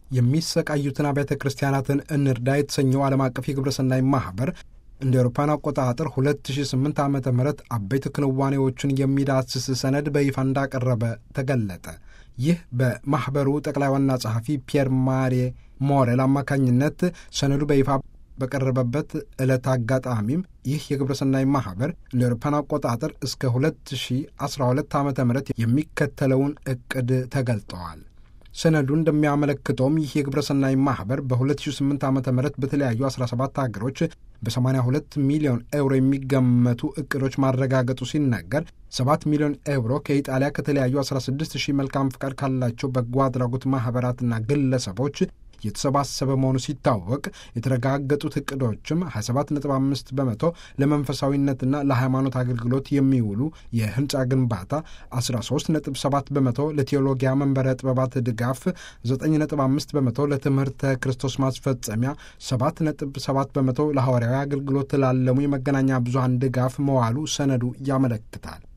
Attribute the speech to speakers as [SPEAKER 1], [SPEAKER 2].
[SPEAKER 1] የሚሰቃዩትን አብያተ ክርስቲያናትን እንርዳ የተሰኘው ዓለም አቀፍ የግብረሰናይ ማኅበር እንደ አውሮፓውያን አቆጣጠር 2008 ዓ ም አበይት ክንዋኔዎችን የሚዳስስ ሰነድ በይፋ እንዳቀረበ ተገለጠ። ይህ በማኅበሩ ጠቅላይ ዋና ጸሐፊ ፒየር ማሬ ሞሬል አማካኝነት ሰነዱ በይፋ በቀረበበት ዕለት አጋጣሚም ይህ የግብረሰናይ ማኅበር እንደ አውሮፓውያን አቆጣጠር እስከ 2012 ዓ ም የሚከተለውን ዕቅድ ተገልጠዋል። ሰነዱ እንደሚያመለክተውም ይህ የግብረሰናይ ማኅበር በ2008 ዓ ም በተለያዩ 17 ሀገሮች በ82 ሚሊዮን ኤውሮ የሚገመቱ እቅዶች ማረጋገጡ ሲነገር 7 ሚሊዮን ኤውሮ ከኢጣሊያ ከተለያዩ 16 ሺህ መልካም ፍቃድ ካላቸው በጎ አድራጎት ማኅበራትና ግለሰቦች የተሰባሰበ መሆኑ ሲታወቅ የተረጋገጡት እቅዶችም 27.5 በመቶ ለመንፈሳዊነትና ለሃይማኖት አገልግሎት የሚውሉ የህንፃ ግንባታ፣ 13.7 በመቶ ለቴዎሎጊያ መንበረ ጥበባት ድጋፍ፣ 9.5 በመቶ ለትምህርተ ክርስቶስ ማስፈጸሚያ፣ 7.7 በመቶ ለሐዋርያዊ አገልግሎት ላለሙ የመገናኛ ብዙሃን ድጋፍ መዋሉ ሰነዱ ያመለክታል።